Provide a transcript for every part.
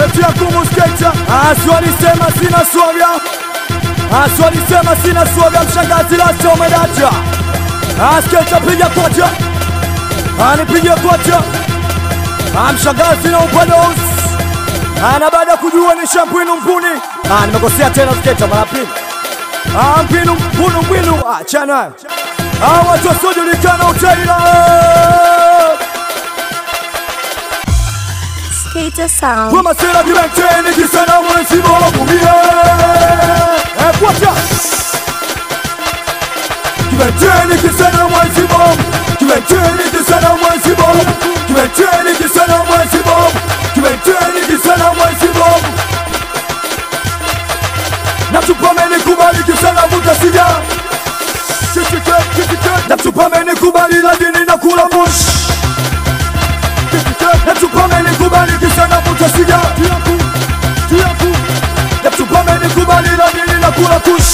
sketi ya kumusketa aswalisema sina swaga aswalisema sina swaga mshangazi lasta umedacha asketa piga kocha anipiga kocha amshangazi na upados ana baada ya kujua ni shampwinu mpuni Ah, nimekosea tena sketa mara pili Ah, mpinu mpunu mbwinu achana Ah, watu wasiojulikana utaila Skater Sound. Kwa masela kimenteni kisana mwenzi bora kumie Eh, kwacha Kimenteni kisana mwenzi bora Kimenteni kisana mwenzi bora Kimenteni kisana mwenzi bora Kimenteni kisana mwenzi bora Na tupameni kubali kisana vuta sija Kitike, kitike Na tupameni kubali lakini na kula moshi Natupameni kubali kisana vuta siga Tiaku, tiaku Natupameni kubali lakini na kula kush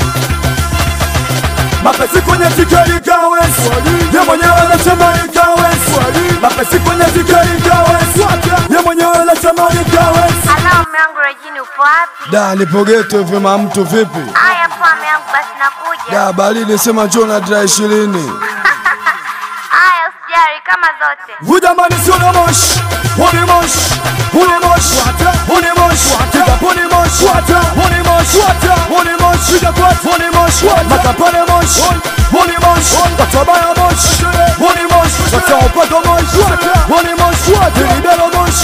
Mapesi kwenye tikeri kawes Ye mwenyewe anasema ni kawes Mapesi kwenye tikeri kawes Ye mwenyewe anasema ni kawes Ala, mume wangu Regini, upo wapi? Da, nipo geto vyema mtu vipi? Aya, poa mume wangu, basi nakuja. Da, baridi sema njoo na dra ishirini. Aya, usijali kama zote. Vujamani sio na mosh Huni mosh Huni mosh Huni mosh Tika puni mosh Huni mosh Huni mosh Tika kwa Huni mosh Makapane mosh Huni mosh Katabaya mosh Huni mosh Kataopako mosh Huni mosh Dilibero mosh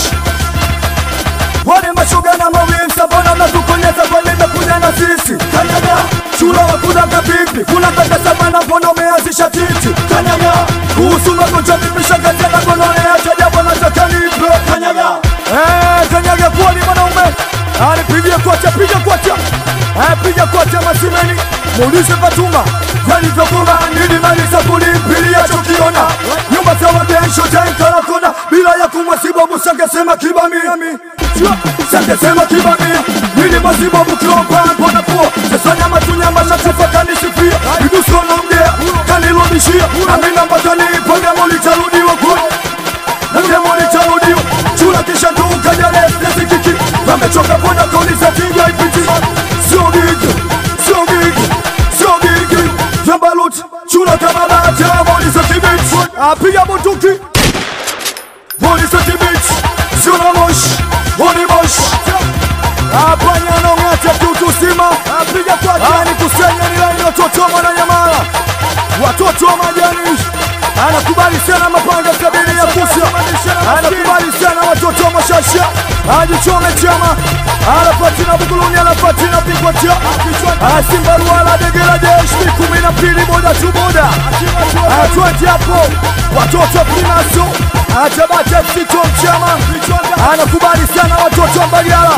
Wale mashoga na mawimbi Sabona mnatukonyeza kwa nime kuja na sisi Kanyaga Shula wa kudaka pipi Kuna kaka sabana mpono umeanzisha titi Kanyaga Kuhusu magonjwa vipi shangazi na gonole Acha jambo nataka nipe Kanyaga Eh, kanyaga kuwa ni mwanaume Anipigie kocha, piga kocha Eh, piga kocha masimeni Muulize Fatuma Yalivyokuwa nini malisa kulimpilia chokiona Nyumba za wagesho tankala kona Bila ya kumwasibabu sangesema kibami Sangesema kibami Nini masibabu kiomba mbona kuo Sesanya matunyama shatifa kanisifia Iduso naongea kanirudishia Amina mbatani panga molitarudiwa kwa Nasema litarudiwa Chula kisha nduka jale Nesikiki Wamechoka pona kauliza kinga ipiti Sio gigi Sio gigi Sio gigi Zambalut Chula kama bata Molisa kibit Apiga bunduki Molisa kibit Sio na mosh Honi mosh Apanya nong'ata kiutu sima Apiga kwa jani kusenya ni laini watoto wa mwananyamala Watoto wa majani Anakubali sana mapanga sabini ya kusa Anakubali sana watoto wa mashasha Ajichome chama Anapatina buguluni anapatina pigwa cha Asimba ruala degela jeshi kumi na mbili boda tu boda Atwenti hapo watoto wa primaso Atabata msito mchama Anakubali sana watoto wa mbaliala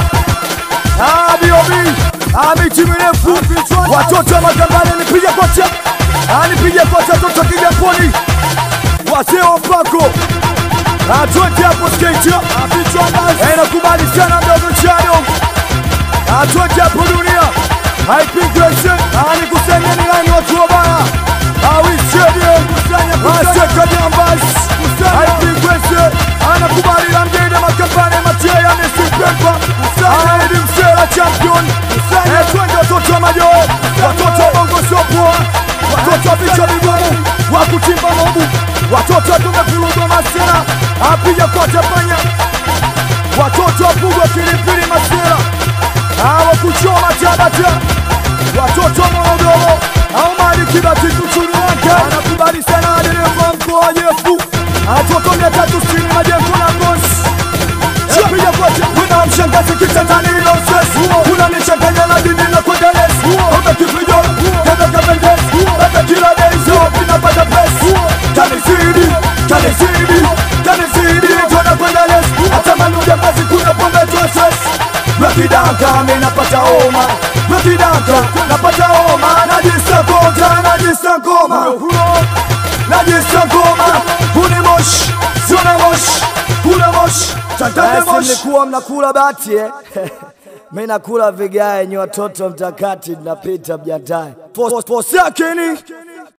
Abiobi Amiti mirefu Watoto wa magambani nipiga kocha Anipiga kocha toto kijaponi Wazee wa mpako Atwete hapo skate Anakubali sana mdogo chano Atwete hapo dunia Haipigwese Anikusanya ni lani watu wabaya Awisedie Aseka jambas Haipigwese Anakubali la mjede makambane Mateya Messi Pemba Aidi msela champion Twende watoto wa majo Watoto wa bongo sopoa Watoto wa vichwa vigumu Wa kuchimba mobu Watoto wa tumefurugwa masera Apiga kote panya Watoto wa pugwa kilipili masera Hawa kuchoma tabata Watoto wa Morogoro au mali kibati kuchuni wake Anakubali sana dereva mkoa wa Jefu Watoto mia tatu sitini majengo na ngozi Piga kote Kuna mshangazi kitandani ilo stress Kuna nichanganya na dini na kwenda les Oga kipijo Kenda kapendes Bata kila days Pinapata press Kanizidi Kanizidi Kanizidi Tuna kwenda les Hata manuja basi kuna pombe tu stress Nakidanka mi napata homa Nakidanka napata homa Najisa konta Najisa ngoma Najisa ngoma Kuni mosh Siona mosh Kuna mosh Tantane mosh mlikuwa mnakula bati eh? mi nakula vigae nyi watoto mtakati napita mjandae Fos- Fosakeni